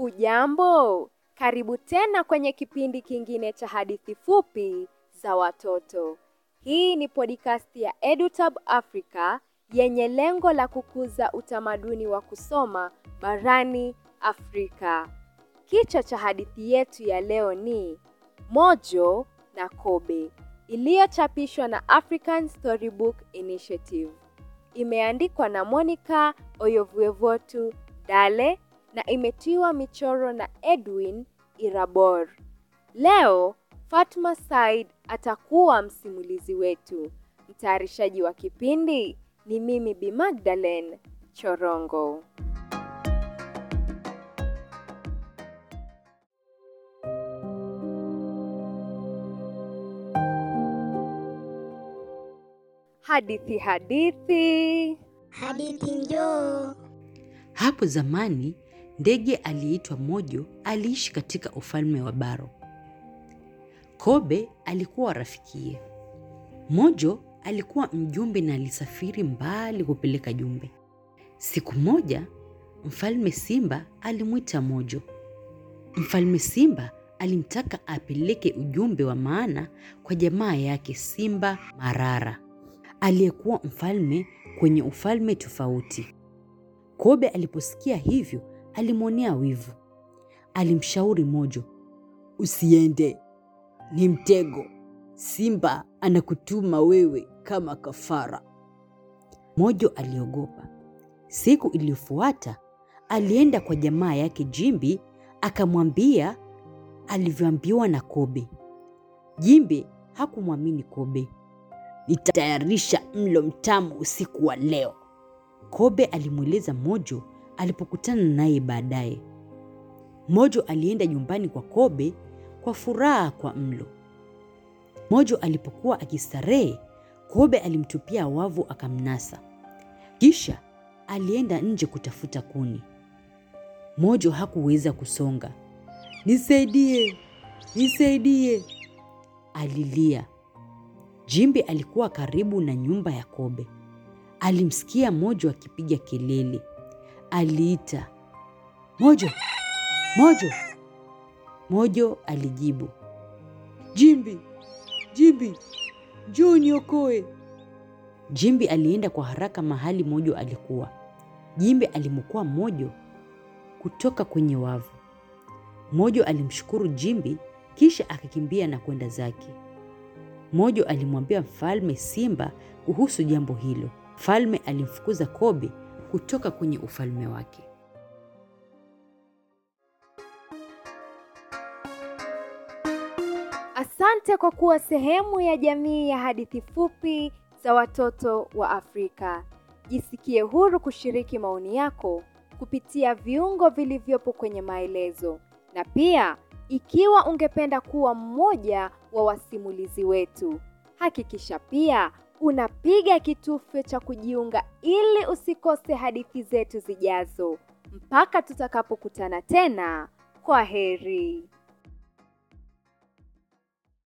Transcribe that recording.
Hujambo, karibu tena kwenye kipindi kingine cha hadithi fupi za watoto. Hii ni podcast ya EduTab Africa yenye lengo la kukuza utamaduni wa kusoma barani Afrika. Kichwa cha hadithi yetu ya leo ni Mojo na Kobe, iliyochapishwa na African Storybook Initiative. Imeandikwa na Monica Oyovuevotu Dale na imetiwa michoro na Edwin Irabor. Leo Fatma Said atakuwa msimulizi wetu. Mtayarishaji wa kipindi ni mimi Bi Magdalene Chorongo. Hadithi hadithi. Hadithi njoo. Hapo zamani ndege aliyeitwa Mojo aliishi katika ufalme wa Baro. Kobe alikuwa rafikiye. Mojo alikuwa mjumbe na alisafiri mbali kupeleka jumbe. Siku moja mfalme Simba alimwita Mojo. Mfalme Simba alimtaka apeleke ujumbe wa maana kwa jamaa yake Simba Marara aliyekuwa mfalme kwenye ufalme tofauti. Kobe aliposikia hivyo alimwonea wivu. Alimshauri Mojo, usiende, ni mtego. Simba anakutuma wewe kama kafara. Mojo aliogopa. Siku iliyofuata alienda kwa jamaa yake Jimbi akamwambia alivyoambiwa na Kobe. Jimbi hakumwamini Kobe. Nitatayarisha mlo mtamu usiku wa leo. Kobe alimweleza Mojo alipokutana naye baadaye. Mojo alienda nyumbani kwa Kobe kwa furaha kwa mlo. Mojo alipokuwa akistarehe, Kobe alimtupia wavu akamnasa. Kisha alienda nje kutafuta kuni. Mojo hakuweza kusonga. Nisaidie, nisaidie, alilia. Jimbi alikuwa karibu na nyumba ya Kobe. Alimsikia Mojo akipiga kelele. Aliita, Mojo, Mojo. Mojo alijibu, Jimbi, Jimbi, njoo niokoe. Jimbi alienda kwa haraka mahali Mojo alikuwa. Jimbi alimwokoa Mojo kutoka kwenye wavu. Mojo alimshukuru Jimbi kisha akakimbia na kwenda zake. Mojo alimwambia mfalme Simba kuhusu jambo hilo. Mfalme alimfukuza Kobe kutoka kwenye ufalme wake. Asante kwa kuwa sehemu ya jamii ya hadithi fupi za watoto wa Afrika. Jisikie huru kushiriki maoni yako kupitia viungo vilivyopo kwenye maelezo. Na pia, ikiwa ungependa kuwa mmoja wa wasimulizi wetu, hakikisha pia unapiga kitufe cha kujiunga ili usikose hadithi zetu zijazo. Mpaka tutakapokutana tena, kwa heri.